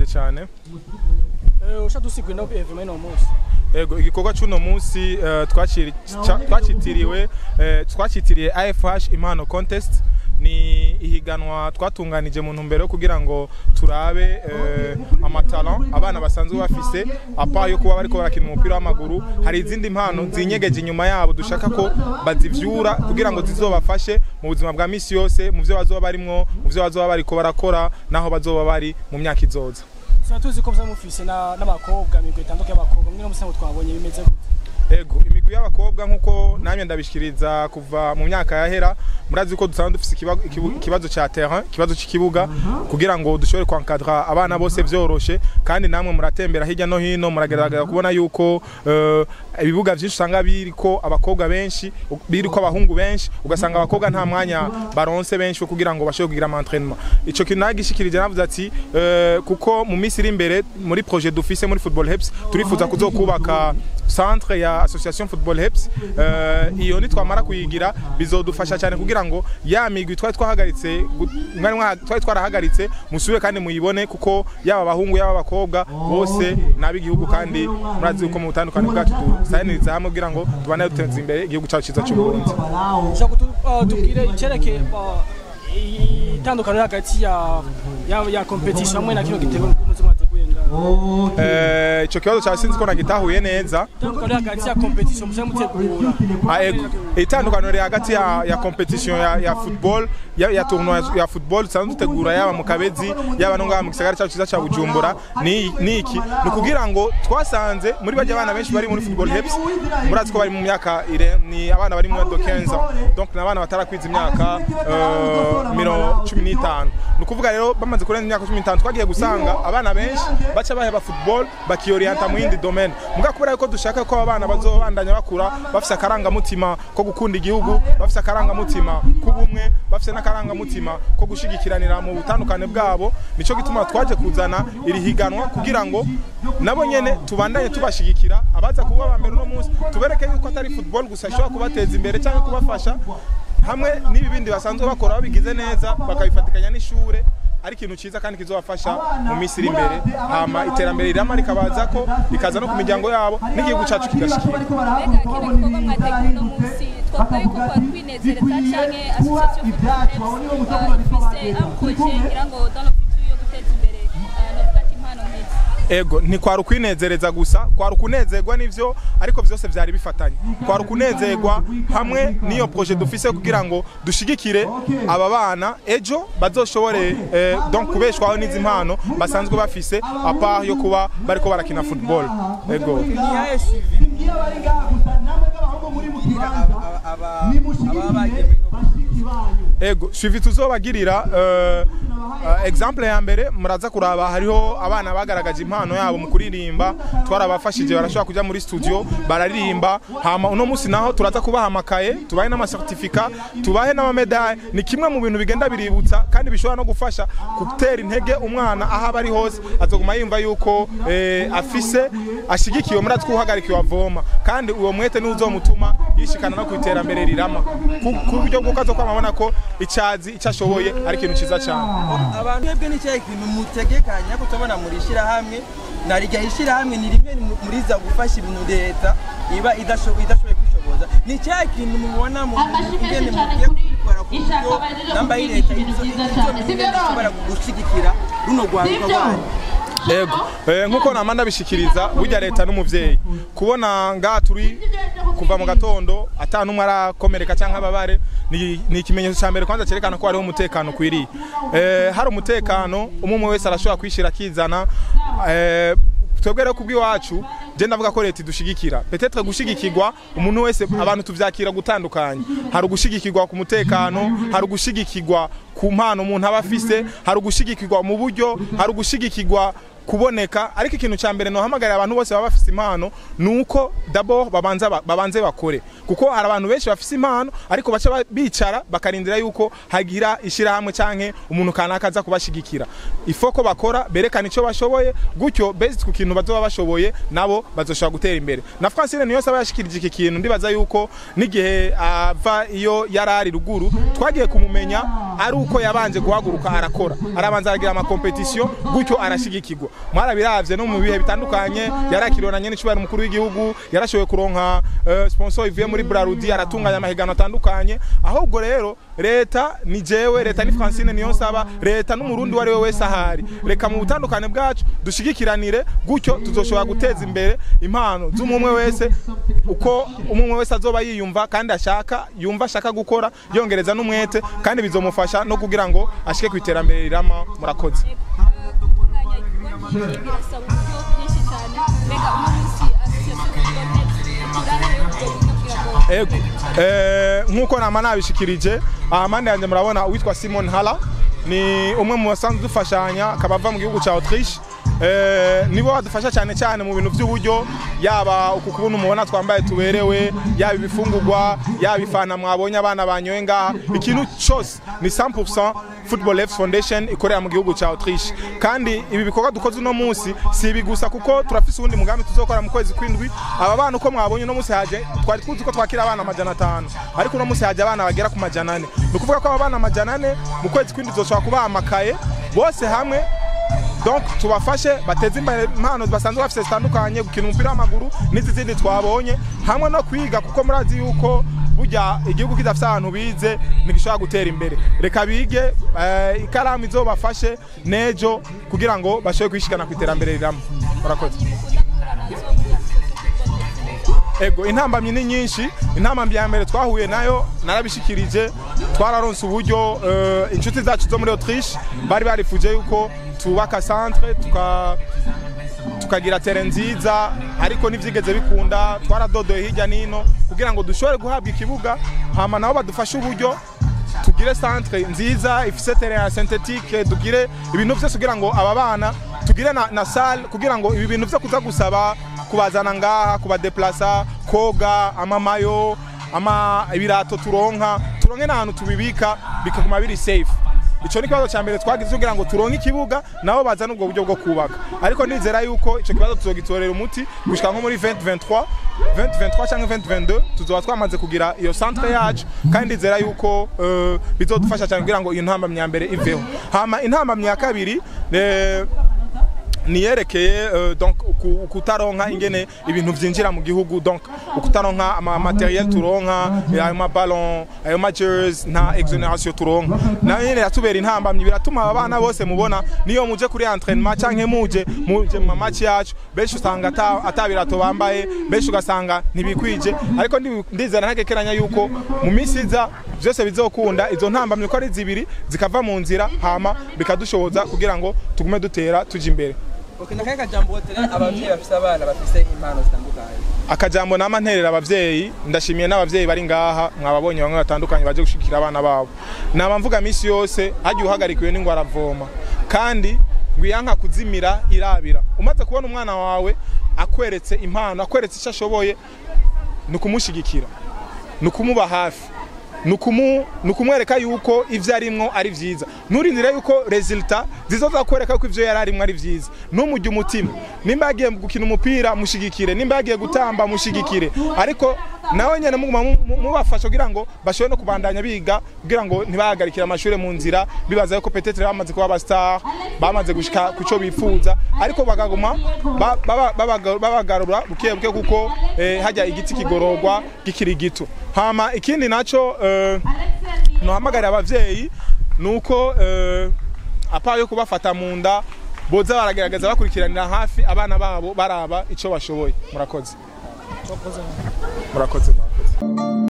murakoze cyane ushaka dusigura no evema ino munsi Ego igikorwa cy'uno munsi eh, twaciri- ca- twacitiriwe eh, twacitiriye AFH impano contest ni ihiganwa twatunganije mu ntumbero yo kugira ngo turabe eh, amatalent abana basanzwe bafise apa yo kuba bariko barakina umupira w'amaguru hari izindi mpano zinyegeje inyuma yabo dushaka ko bazivyura kugira ngo zizobafashe mu buzima bwa misi yose mu vyo bazoba barimwo mu vyo bazoba bariko barakora naho bazoba bari mu myaka izoza tuba tuzi ko muza mufise na- n'abakobwa imigwi itandukanye y'abakobwa mwe no musanzwe twabonye bimeze gute Ego imigwi y'abakobwa nkuko namye ndabishikiriza kuva mu myaka yahera murazi ko dusanzwe dufise ikiba- ikibu- ikibazo ca terrain ikibazo c'ikibuga kugira ngo dushobore kwankadra abana bose vyoroshe kandi namwe muratembera hirya no hino muragerageza kubona yuko eh, ibibuga vyinshi usanga biriko abakobwa benshi u- biriko abahungu benshi ugasanga abakobwa nta mwanya baronse benshi wo kugira ngo bashobore kugira ama entraînement ico kintu nagishikirije navuze ati eh, kuko mu minsi iri imbere muri projet dufise muri football heps turifuza kuzokubaka centre ya association football heps eh, iyo nitwamara kuyigira bizodufasha cyane kugira ngo ya migwi twari twahagaritse gu- mwari mwa- twari twarahagaritse musubire kandi muyibone kuko yaba abahungu yaba abakobwa bose n'ab'igihugu kandi murazi ko mu butandukane bwacu dusaniriza hamwe kugira ngo tubane duteza imbere igihugu cyacu cyiza cy'u Burundi ushaka kutu- uh, tubwire icerekeye uh, itandukaniro hagati ya ya ya competition hamwe na kino gitego muze mwateguye ngaho Eh, ico kibazo cya sinzi ko nagitahuye neza itandukaniro hagati ya competition muze mutegura Ah, ego. itandukaniro riri hagati ya, ya competition ya, ya football ya, ya tournoi ya football dusanzwe dutegura yaba mu kabezi yaba no ngaha mu gisagara cyacu cyiza cya bujumbura ni ni iki ni ukugira ngo twasanze muri bajya abana benshi bari muri football heps murazi ko bari mu myaka ire ni abana bari mu do 15 ans donc ni abana batarakwiza imyaka uh, miro cumi n'itanu ni ukuvuga rero bamaze kurenza imyaka cumi n'itanu twagiye gusanga abana benshi baca baheba football bakiyorienta mu yindi domaine muga kubera yuko dushaka ko abana bazobandanya bakura bafise akarangamutima ko gukunda igihugu bafise akarangamutima k'ubumwe bafise n'akarangamutima ko gushigikiranira mu butandukane bwabo nico gituma twaje kuzana iri higanwa kugira ngo nabo nyene tubandanye tubashigikira abaza kuba aba mbere uno munsi tubereke yuko atari football gusa ishobora kubateza imbere cyangwa kubafasha hamwe n'ibi bindi basanzwe bakora babigize neza bakabifatikanya n'ishure ari ikintu cyiza kandi kizobafasha mu minsi iri imbere hama iterambere rirama rikabaza ko rikaza no ku miryango yabo n'igihugu cyacu kigashikira mbega kino gikorwa mwateguye uno munsi twavuga yuko kwa twinezereza canke association football heps ifise amproje ngira ngo dans le futur yo guteza imbere uh, novuga ati impano nk'izi ego ntikwari ukwinezereza gusa kwari ukunezerwa n'ivyo ariko vyose vyari bifatanye kwari ukunezerwa hamwe n'iyo proje dufise kugira ngo dushigikire aba bana ejo bazoshobore eh, donc kubeshwaho n'izi mpano basanzwe bafise apa yo kuba bariko barakina football ego ego suivi tuzobagirira uh, uh, exemple ya mbere muraza kuraba hariho abana bagaragaje impano yabo mu kuririmba twarabafashije barashobora kuja muri studio bararirimba hama uno musi naho turaza kubaha amakaye tubahe n'amasertifika tubahe n'amamedaye ni kimwe mu bintu bigenda biributsa kandi bishobora no gufasha gutera intege umwana aho aba ari hose azoguma yumva yuko eh, afise ashigikiwe murazi ko uhagarikiwe avoma kandi uwo mwete niwo uzomutuma yishikana no ku iterambere rirama ku ku buryo bw'uko azokwamabona ko icazi icyo ashoboye ari ikintu ciza cyane abantu mwebwe ni cyahe kintu mutegekanya ko tubona muri ishyirahamwe na rijya ishyirahamwe ni rimwe mu- muri za gufasha ibintu leta iba idashoboye idashoboye kwishoboza ni cyahe kintu mubona mu ingene mugiye kubikora ku buryo namba y'ileta izo ishobora gushyigikira runo rwaruka rwanyu ego eh, nkuko nama ndabishikiriza burya leta n'umuvyeyi kubona ngaha turi kuva mu gatondo ata numwe arakomereka cyangwa ababare ni, ni ikimenyetso cya mbere kwanza cyerekana ko hariho umutekano ukwiriye eh, hari umutekano umwe umwe wese arashobora kwishira akizana eh, twebwe rero kubw'iwacu je ndavuga ko leta idushigikira petetre gushigikirwa umuntu wese abantu tuvyakira gutandukanye hari ugushigikirwa ku mutekano hari ugushigikirwa ku mpano umuntu aba afise hari ugushigikirwa mu buryo hari ugushigikirwa kuboneka ariko ikintu cya mbere nohamagarira abantu bose baba bafise impano ni uko d'abord babanza ba- babanze bakore kuko hari abantu benshi bafise impano ariko baca ba- bicara bakarindira yuko hagira ishyirahamwe canke umuntu kanaka aza kubashigikira ifo ko bakora berekana icyo bashoboye gutyo based ku kintu bazoba bashoboye nabo bazoshobora gutera imbere na Francine niyo saba yashikirije iki kintu ndibaza yuko n'igihe ava iyo yari ari ruguru twagiye kumumenya ari uko yabanje guhaguruka arakora arabanza aragira amakompetisiyo gutyo arashigikirwa mwarabiravye no mu bihe bitandukanye yarakirionanye n'icubahiro mukuru w'igihugu yarashoboye kuronka eh, sponsor ivuye muri Brarudi aratunganya amahiganwa atandukanye ahubwo rero leta ni jewe leta ni Francine niyo nsaba leta n'umurundi wari we wese ahari reka mu butandukane bwacu dushigikiranire gutyo tuzoshobora guteza imbere impano z'umwe wese uko umwe wese azoba yiyumva kandi ashaka yumva ashaka gukora yongereza n'umwete kandi bizomufasha no kugira ngo ashike ku iterambere rirama murakoze gutunganya igikorwa nk'iki birasaba uburyo bwinshi cyane mbega uno munsi association football net ikurahe ubwo buryo kugira ngo ego eh, nk'uko nama nabishikirije amande yanjye murabona uwitwa simon hala ni umwe mu basanzwe dufashanya akaba ava mu gihugu cya autriche Eh, nibo badufasha cyane cyane mu bintu by'uburyo yaba uku kubona umubona twambaye tuberewe yaba ibifungurwa yaba ifana mwabonye abana banyoye ngaha ikintu cyose ni 100% football F foundation ikorera mu gihugu cya autriche kandi ibi bikorwa dukoze uno munsi si ibi gusa kuko turafise uwundi mugambi tuzokora mu kwezi kw'indwi aba bana uko mwabonye uno munsi haje twari tuzi ko twakira abana amajana atanu ariko uno munsi haje abana bagera ku majana ane ni ukuvuga ko aba bana amajana ane mu kwezi kw'indwi tuzoshobora kubaha amakaye bose hamwe donc tubafashe bateze imbere impano basanzwe bafite zitandukanye gukina umupira w'amaguru n'izi zindi twabonye hamwe no kwiga kuko murazi yuko burya igihugu kidafite ahantu bize ntigishobora gutera imbere reka bige eh, ikaramu izobafashe n'ejo kugira ngo bashobore kwishikana ku iterambere riramo murakoze mukunda gukorana nazo muri association football net ego intambamyi ni nyinshi intambamyi ya mbere twahuye nayo narabishikirije twararonse uburyo eh, inshuti zacu zo muri autriche bari barifuje yuko tubaka centre tuka tukagira tere nziza ariko ntibyigeze bikunda twaradodoye hirya n'ino kugira ngo dushobore guhabwa ikibuga hama nabo badufashe uburyo tugire centre nziza ifise terrain ya synthétique tugire ibintu byose kugira ngo aba bana tugire na, na salle kugira ngo ibi bintu byo kuza gusaba kubazana ngaha kubadeplasa koga amamayo ama ibirato turonka turonke n'ahantu tubibika bikaguma biri safe ico ni kibazo cya mbere twagize kugira ngo turonke ikibuga nabo bazana ubwo buryo bwo kubaka ariko nizera yuko ico kibazo tuzogitorera umuti gushika nko muri 2023 2023 cyangwa 2022 tuzoba twamaze kugira iyo centre yacu kandi nizera yuko eh, bizodufasha cyane kugira ngo iyo ntambamyi ya mbere iveho hama intambamyi ya kabiri eh, niyerekeye uh, donc uku- ukutaronka ingene ibintu vyinjira mu gihugu donc ukutaronka ama materiel turonka eh, ayo maballon ayo majers nta exoneration turonka nayo nyene yatubera intambamyi biratuma aba bana bose mubona niyo muje kuri entraînement canke muje muje mu match yacu benshi usanga ata atabirato bambaye benshi ugasanga ntibikwije ariko ndi- ndizera ntagekeranya yuko mu minsi iza byose bizokunda izo ntambamyi ko ari zibiri zikava mu nzira hama bikadushoboza kugira ngo tugume dutera tuja imbere Okay, nakahe kajambo wotere abavyeyi bafise abana bafise impano zitandukanye akajambo nama nterera abavyeyi ndashimiye n'abavyeyi bari ngaha mwababonye bamwe batandukanye baje gushikira abana babo naba mvuga misi yose hajya uhagarikiwe n'ingwara avoma kandi ngwiyanka kuzimira irabira umaze kubona umwana wawe akweretse impano akweretse icyo ashoboye ni ukumushigikira ni ukumuba hafi ni ukumu- ni ukumwereka yuko ivyo arimwo ari vyiza nturindire yuko resulta zizoza kwereka yuko ivyo yari arimwo ari vyiza ntumujye umutima nimba yagiye gukina umupira mushigikire nimba yagiye gutamba mushigikire ariko nawe nyene muguma mu- mu- mubafasha kugira ngo bashobore no kubandanya biga kugira ngo ntibahagarikire amashuri mu nzira bibaza yuko petetre bamaze kuba abastar bamaze gushika ku cyo bifuza ariko bakaguma ba- baba- babaga- babagarura buke buke kuko eh, hajya igiti kigororwa gikiri gito hama ikindi naco eh, nohamagarira abavyeyi nuko eh, apa yo kubafata mu nda boza baragerageza bakurikiranira hafi abana babo baraba ico bashoboye murakoze murakoze murakoze